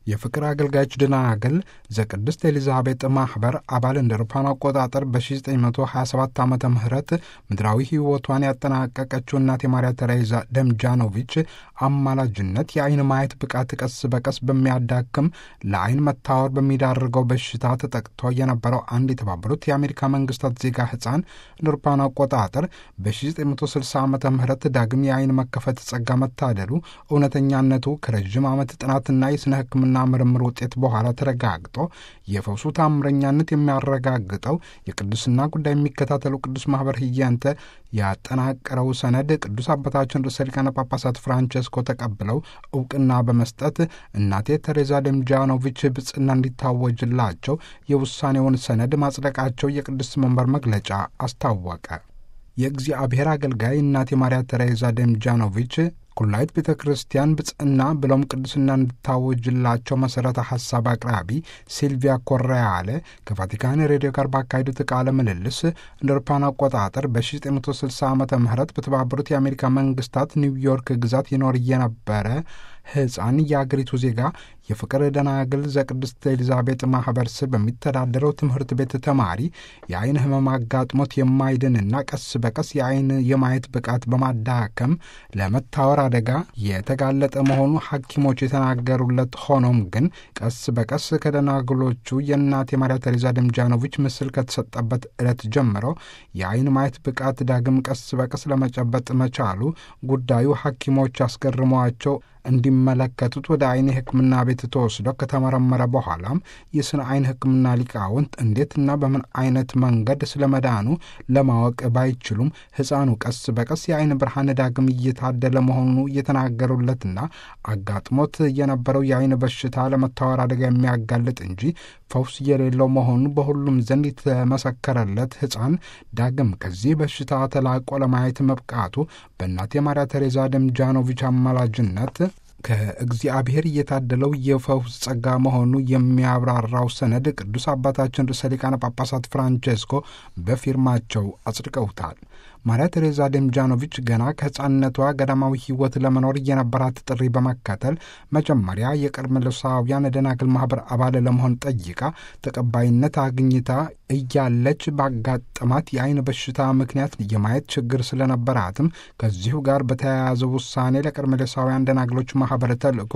የፍቅር አገልጋዮች ደናግል ዘቅድስት ኤሊዛቤጥ ማኅበር አባል እንደ አውሮፓውያን አቆጣጠር በ1927 ዓ ም ምድራዊ ሕይወቷን ያጠናቀቀችው እናቴ ማርያ ተሬዛ ደምጃኖቪች አማላጅነት የአይን ማየት ብቃት ቀስ በቀስ በሚያዳክም ለአይን መታወር በሚዳርገው በሽታ ተጠቅቶ የነበረው አንድ የተባበሩት የአሜሪካ መንግስታት ዜጋ ሕፃን እንደ አውሮፓውያን አቆጣጠር በ1960 ዓ ም ዳግም የአይን መከፈት ጸጋ መታደሉ እውነተኛነቱ ከረዥም ዓመት ጥናትና የሥነ ሕክምና ምርምር ውጤት በኋላ ተረጋግጦ የፈውሱ ታምረኛነት የሚያረጋግጠው የቅዱስና ጉዳይ የሚከታተሉ ቅዱስ ማኅበር ህያንተ ያጠናቀረው ሰነድ ቅዱስ አባታችን ርዕሰ ሊቃነ ጳጳሳት ፍራንቸስኮ ተቀብለው እውቅና በመስጠት እናቴ ተሬዛ ደምጃኖቪች ብጽና እንዲታወጅላቸው የውሳኔውን ሰነድ ማጽደቃቸው የቅዱስ መንበር መግለጫ አስታወቀ። የእግዚአብሔር አገልጋይ እናቴ ማርያ ተሬዛ ደምጃኖቪች ኩላይት ቤተ ክርስቲያን ብጽዕና ብሎም ቅዱስና እንድታወጅላቸው መሠረተ ሐሳብ አቅራቢ ሲልቪያ ኮሬያለ ከቫቲካን ሬዲዮ ጋር ባካሄዱት ቃለ ምልልስ እንደ አውሮፓውያን አቆጣጠር በ1960 ዓ ም በተባበሩት የአሜሪካ መንግስታት ኒውዮርክ ግዛት ይኖር የነበረ ሕፃን የአገሪቱ ዜጋ የፍቅር ደናግል ዘቅድስት ኤሊዛቤጥ ማኅበር ስር በሚተዳደረው ትምህርት ቤት ተማሪ የአይን ህመም አጋጥሞት የማይድንና ቀስ በቀስ የአይን የማየት ብቃት በማዳከም ለመታወር አደጋ የተጋለጠ መሆኑ ሐኪሞች የተናገሩለት ሆኖም ግን ቀስ በቀስ ከደናግሎቹ የእናቴ ማርያ ተሬዛ ደምጃኖቪች ምስል ከተሰጠበት ዕለት ጀምሮ የአይን ማየት ብቃት ዳግም ቀስ በቀስ ለመጨበጥ መቻሉ ጉዳዩ ሐኪሞች አስገርሟቸው እንዲመለከቱት ወደ አይን ሕክምና ቤት ተወስዶ ከተመረመረ በኋላም የስነ አይን ሕክምና ሊቃውንት እንዴትና በምን አይነት መንገድ ስለ መዳኑ ለማወቅ ባይችሉም ሕፃኑ ቀስ በቀስ የአይን ብርሃን ዳግም እየታደለ መሆኑ እየተናገሩለትና አጋጥሞት የነበረው የአይን በሽታ ለመታወር አደጋ የሚያጋልጥ እንጂ ፈውስ የሌለው መሆኑ በሁሉም ዘንድ የተመሰከረለት ሕፃን ዳግም ከዚህ በሽታ ተላቆ ለማየት መብቃቱ በእናቴ ማርያ ተሬዛ ደምጃኖቪች አማላጅነት ከእግዚአብሔር እየታደለው የፈውስ ጸጋ መሆኑ የሚያብራራው ሰነድ ቅዱስ አባታችን ርዕሰ ሊቃነ ጳጳሳት ፍራንቼስኮ በፊርማቸው አጽድቀውታል። ማርያ ቴሬዛ ደምጃኖቪች ገና ከሕፃንነቷ ገዳማዊ ሕይወት ለመኖር የነበራት ጥሪ በመከተል መጀመሪያ የቀርሜሎሳውያን ደናግል ማኅበር አባል ለመሆን ጠይቃ ተቀባይነት አግኝታ እያለች ባጋጠማት የአይን በሽታ ምክንያት የማየት ችግር ስለነበራትም ከዚሁ ጋር በተያያዘ ውሳኔ ለቀርሜሎሳውያን ደናግሎች ማኅበር ተልእኮ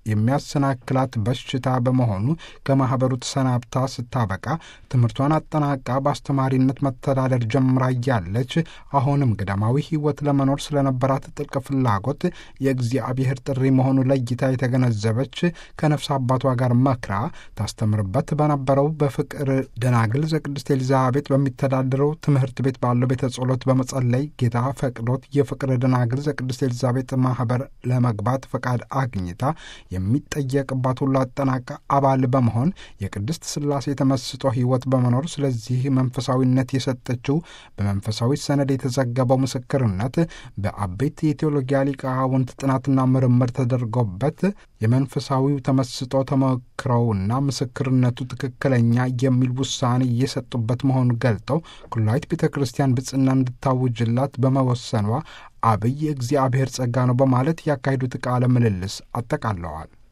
የሚያሰናክላት በሽታ በመሆኑ ከማኅበሩ ተሰናብታ ስታበቃ ትምህርቷን አጠናቃ በአስተማሪነት መተዳደር ጀምራ እያለች አሁንም ገዳማዊ ሕይወት ለመኖር ስለነበራት ጥልቅ ፍላጎት የእግዚአብሔር ጥሪ መሆኑ ለይታ የተገነዘበች ከነፍስ አባቷ ጋር መክራ ታስተምርበት በነበረው በፍቅር ደናግል ዘቅድስት ኤሊዛቤጥ በሚተዳደረው ትምህርት ቤት ባለው ቤተ ጸሎት በመጸለይ ጌታ ፈቅዶት የፍቅር ደናግል ዘቅድስት ኤሊዛቤጥ ማኅበር ለመግባት ፈቃድ አግኝታ የሚጠየቅባት ሁሉ አጠናቃ አባል በመሆን የቅድስት ሥላሴ የተመስጦ ሕይወት በመኖር ስለዚህ መንፈሳዊነት የሰጠችው በመንፈሳዊ ሰነድ የተዘገበው ምስክርነት በአበይት የቴዎሎጊያ ሊቃውንት ጥናትና ምርምር ተደርጎበት የመንፈሳዊው ተመስጦ ተሞክረውና ምስክርነቱ ትክክለኛ የሚል ውሳኔ እየሰጡበት መሆኑን ገልጠው ኩላዊት ቤተ ክርስቲያን ብጽና እንድታውጅላት በመወሰኗ አብይ የእግዚአብሔር ጸጋ ነው በማለት ያካሄዱት ቃለ ምልልስ አጠቃለዋል።